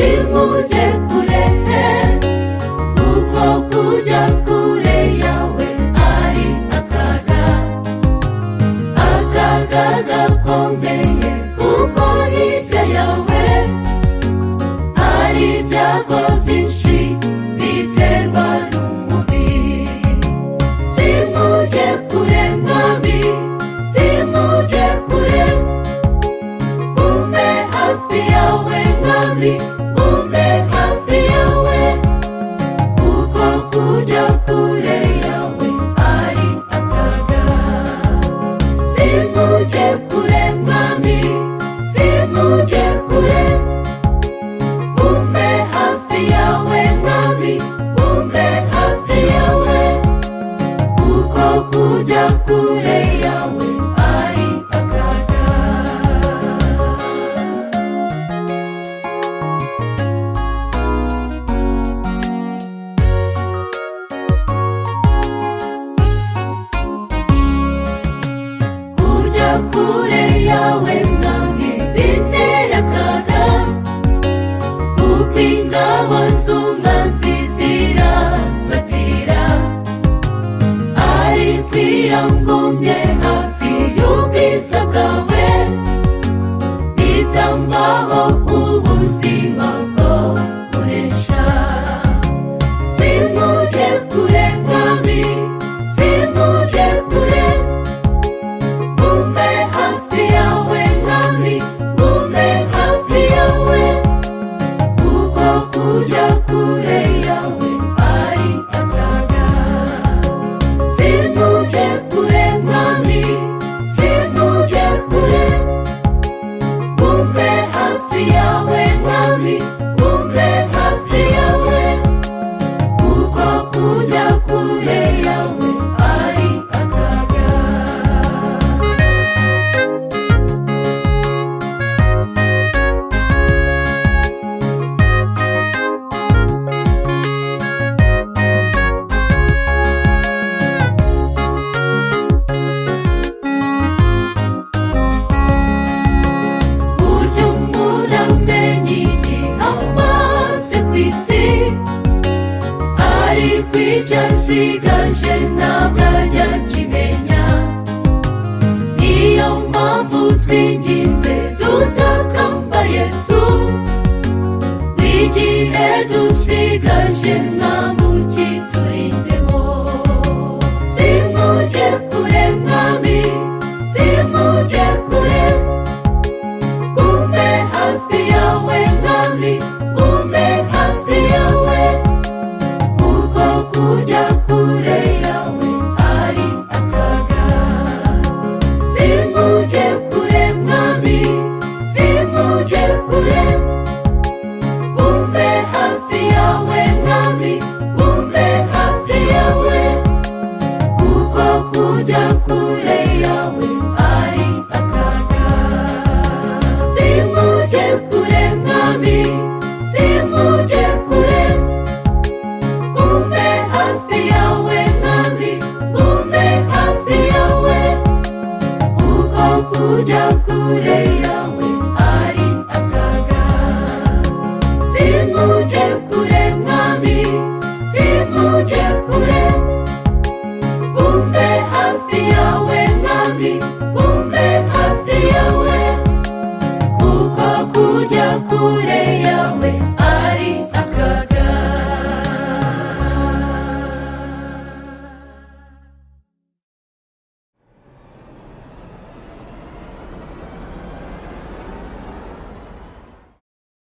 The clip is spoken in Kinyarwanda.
tujye kure kuko kujya kure yawe ari akaga akaga gakomeye kuko hirya yawe hari ibyago byinshi biterwa n'umubiri simujye kure mwami simujye kure gume hafi yawe mwami gume hafi yawe kuko kujya kure yawe ari akaga simujye kure mwami simujye kure gume hafi yawe mwami gume hafi yawe kuko kujya kure yawe ari akaga kujya kure yawe mwami bitera akaga kuko ingabo z'umwanzi zirazatira ari kwiyangumye hafi y'ubwiza bwawe bitambaho ubuzima bwo kuresha simujye kure mwami simujye kure gume hafi yawe mwami gume hafi yawe kuko kujya kure yawe ari akaga simujye kure mwami simujye kure gume hafi yawe mwami gume hafi yawe kuko kujya kure yawe ari akaga burya umuntu amenya igikorwa ze ku isi ariko icyo asigaje ntabwo ajya akimenya niyo mpamvu twinginze tutakamba yesu w'igihe dusigaje mwamukiturindemo simujye kure mwami simujye kure gume hafi yawe mwami gume hafi yawe kuko kujya kure yawe ari akaga simujye kure mwami simujye kure gume hafi yawe mwami gume hafi yawe kuko kujya kure yawe ari akaga simujye kure mwami simujye kure gume hafi yawe mwami gume hafi yawe kuko kujya kure yawe ari akaga simujye kure mwami simujye kure gume hafi yawe mwami gume hafi yawe kuko kujya kure